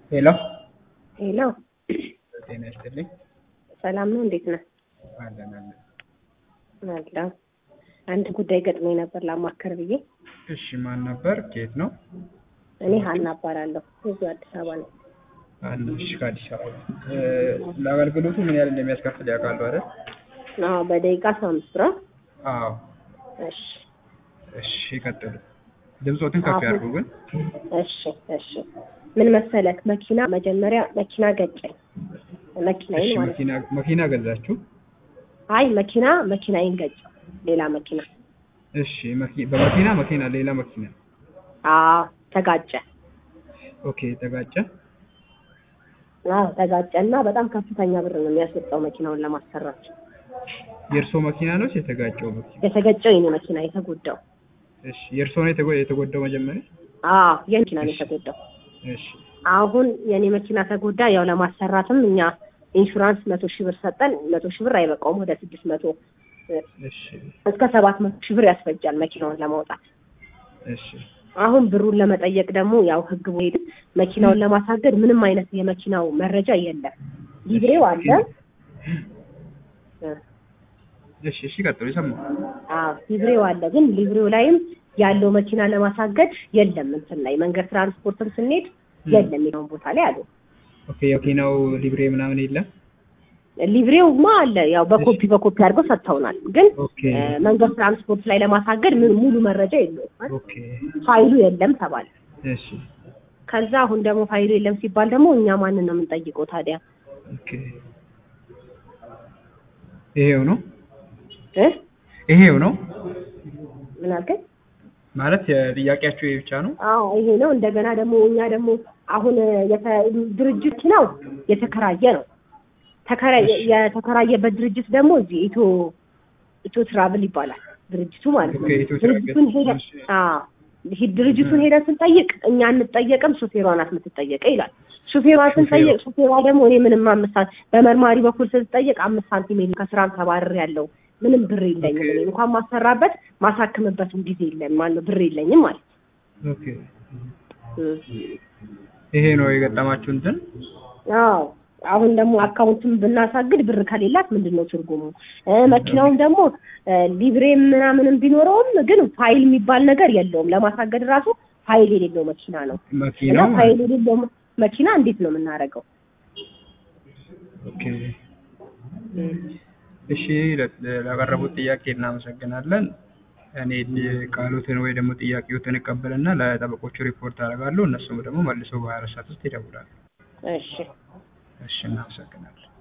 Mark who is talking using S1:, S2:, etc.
S1: ሄሎ
S2: ሄሎ
S1: ጤና ይስጥልኝ።
S2: ሰላም ነው? እንዴት ነህ?
S1: አለን አለን።
S2: አለሁ። አንድ ጉዳይ ገጥሞኝ ነበር ላማከር ብዬ።
S1: እሺ ማን ነበር? ከየት ነው?
S2: እኔ ሀና እባላለሁ። እዚሁ አዲስ አበባ ነው።
S1: አንድ እሺ፣ ከአዲስ አበባ እ፣ ለአገልግሎቱ ምን ያህል እንደሚያስከፍል ያውቃሉ አይደል?
S2: አዎ፣ በደቂቃ አስራ አምስት ብር።
S1: አዎ።
S2: እሺ
S1: እሺ፣ ይቀጥሉ። ድምፆትን ከፍ ያድርጉ ግን።
S2: እሺ እሺ። ምን መሰለክ፣ መኪና መጀመሪያ መኪና ገጨኝ።
S1: እሺ፣
S2: መኪናዬን ማለት ነው።
S1: መኪና መኪና ገዛችሁ?
S2: አይ መኪና መኪናዬን ገጨው፣ ሌላ መኪና።
S1: እሺ፣ መኪ- በመኪና መኪና ሌላ መኪና።
S2: አዎ ተጋጨ።
S1: ኦኬ፣ ተጋጨ።
S2: አዎ ተጋጨ እና በጣም ከፍተኛ ብር ነው የሚያስወጣው መኪናውን ለማሰራት።
S1: የእርሶ መኪና ነው የተጋጨው መኪና?
S2: የተገጨው የኔ መኪና የተጎዳው።
S1: እሺ፣ የእርሶ ነው የተጎ- የተጎዳው መጀመሪያ?
S2: አዎ የኔ መኪና ነው የተጎዳው።
S1: እሺ፣
S2: አሁን የኔ መኪና ተጎዳ። ያው ለማሰራትም እኛ ኢንሹራንስ መቶ ሺህ ብር ሰጠን። መቶ ሺህ ብር አይበቃውም። ወደ ስድስት መቶ
S1: እሺ፣
S2: እስከ ሰባት መቶ ሺህ ብር ያስፈጃል መኪናውን ለማውጣት።
S1: እሺ፣
S2: አሁን ብሩን ለመጠየቅ ደግሞ ያው ህግ ሄድ መኪናውን ለማሳገድ ምንም አይነት የመኪናው መረጃ የለም። ሊብሬው አለ።
S1: እሺ፣ እሺ፣ ቀጥሉ። ይሰማል።
S2: አዎ ሊብሬው አለ። ግን ሊብሬው ላይም ያለው መኪና ለማሳገድ የለም። እንትን ላይ መንገድ ትራንስፖርትም ስንሄድ የለም የሚለውን ቦታ ላይ አሉ።
S1: ኦኬ፣ የመኪናው ሊብሬ ምናምን የለም?
S2: ሊብሬውማ አለ። ያው በኮፒ በኮፒ አድርገው ሰጥተውናል። ግን
S1: ኦኬ፣
S2: እ፣ መንገድ ትራንስፖርት ላይ ለማሳገድ ምን ሙሉ መረጃ የለውም።
S1: ኦኬ፣
S2: ፋይሉ የለም ተባለ።
S1: እሺ፣
S2: ከዛ አሁን ደግሞ ፋይሉ የለም ሲባል ደግሞ እኛ ማንን ነው የምንጠይቀው ታዲያ?
S1: ኦኬ። ይሄው ነው
S2: እ
S1: ይሄው ነው
S2: ምን አልከኝ?
S1: ማለት የጥያቄያችሁ ይሄ ብቻ ነው?
S2: አዎ ይሄ ነው። እንደገና ደግሞ እኛ ደግሞ አሁን የተ- ድርጅት ነው የተከራየ ነው ተከራየ የተከራየበት ድርጅት ደግሞ እዚህ ኢትዮ ኢትዮ ትራቭል ይባላል ድርጅቱ ማለት ነው።
S1: ኦኬ፣ ኢትዮ ትራቭል።
S2: ድርጅቱን ሄደ
S1: እሺ።
S2: አዎ ይሄ ድርጅቱን ሄደን ስንጠይቅ እኛ አንጠየቅም፣ ሹፌሯ ናት የምትጠየቀው ይላል። ሹፌሯን ስንጠይቅ ሹፌሯ ደግሞ እኔ ምንም አምስት ሳንቲም በመርማሪ በኩል ስትጠየቅ አምስት ሳንቲም የለም ከስራም ተባርር ያለው ምንም ብር የለኝም እኔ እንኳን ማሰራበት ማሳክምበትም ጊዜ የለም ማለት ብር የለኝም ማለት
S1: ኦኬ። ይሄ ነው የገጠማችሁ እንትን?
S2: አዎ አሁን ደግሞ አካውንትም ብናሳግድ ብር ከሌላት ምንድን ነው ትርጉሙ? እ፣ መኪናውም ደግሞ እ፣ ሊብሬ ምናምንም ቢኖረውም ግን ፋይል የሚባል ነገር የለውም። ለማሳገድ ራሱ ፋይል የሌለው መኪና ነው እና
S1: መኪናው
S2: ፋይል የሌለው መኪና እንዴት ነው የምናደርገው?
S1: ኦኬ። እሺ፣ ለ- ላቀረቡት ጥያቄ እናመሰግናለን። እኔ ቃሉትን ወይ ደግሞ ጥያቄዎትን እቀበልና ለጠበቆቹ ሪፖርት አደርጋለሁ። እነሱም ደግሞ መልሰው በሀያ አራት ሰዓት ውስጥ ይደውላሉ።
S2: እሺ
S1: እሺ፣ እናመሰግናለን።